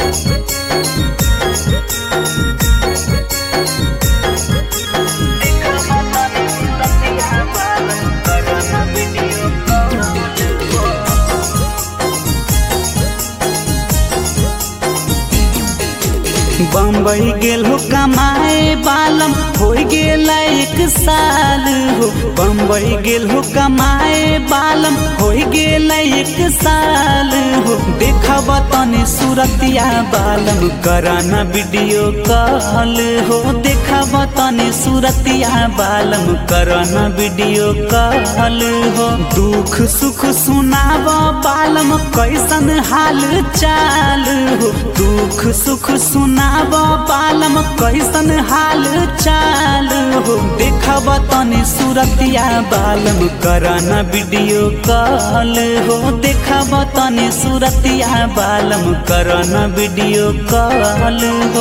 बम्बई गेल हो कमाए बालम हो गेल एक साल हो बम्बई गेल हो कमाए बालम हो गेल एक साल हो देखब तनी सूरतिया बालम कराना वीडियो कॉल हो देखब तनी सूरतिया बालम कराना वीडियो कॉल हो दुख सुख सुनाब बालम कैसन हाल चाल हो दुख सुख सुनाब बालम कैसन हाल चाल हो देखब तनी सूरतिया बालम कराना वीडियो कॉल हो देखब तनी सूरतिया बालम कराना वीडियो कॉल हो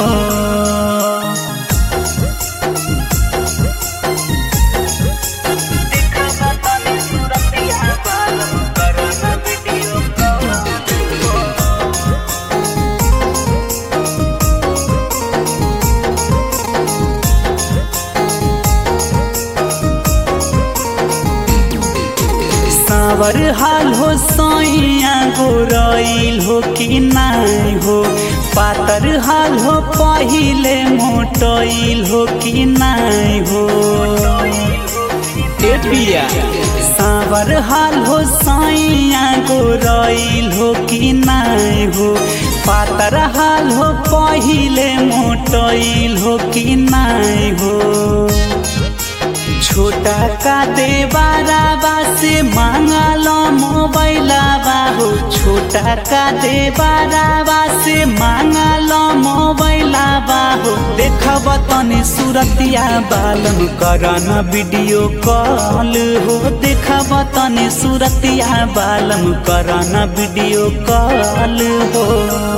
सावर हाल हो सैया गोरइल हो कि नाई हो पातर हाल हो पहिले मोटइल हो कि नाई हो ए पिया सावर हाल हो सैया गोरइल हो कि नाई हो पातर हाल हो पहिले मोटइल हो कि नाई हो छोटा का देवाराबा से मांगल मोबाइलाबा हो छोटा का देवाराबा से मांगल मोबाइलाबा हो देखब तनी सूरतिया बालम करना वीडियो कॉल हो देखब तनी सूरतिया बालम करना वीडियो कॉल हो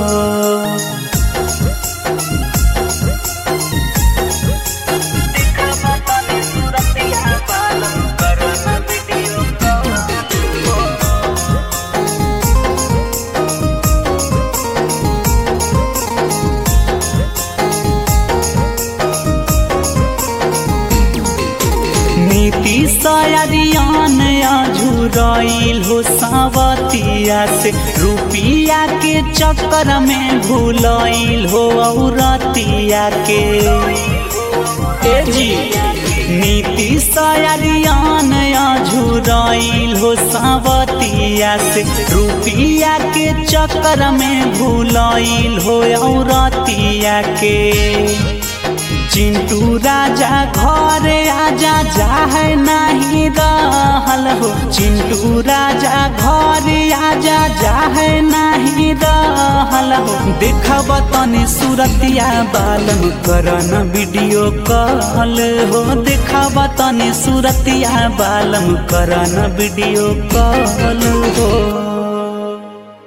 नीति सयारियान झुरइल हो सावतिया से रुपिया के चक्कर में भूलइल हो औरतिया के ए जी नीति सयारियान झुरइल हो सावतिया से रुपिया के चक्कर में भूलइल हो औरतिया के चिंटू राजा घरे आजा जाहे नहीं रहल हो चिंटू राजा घरे आजा जाहे नहीं रहल हो देखब तनी सूरतिया बालम करन वीडियो कॉल हो देखब तनी सूरतिया बालम करन वीडियो कॉल हो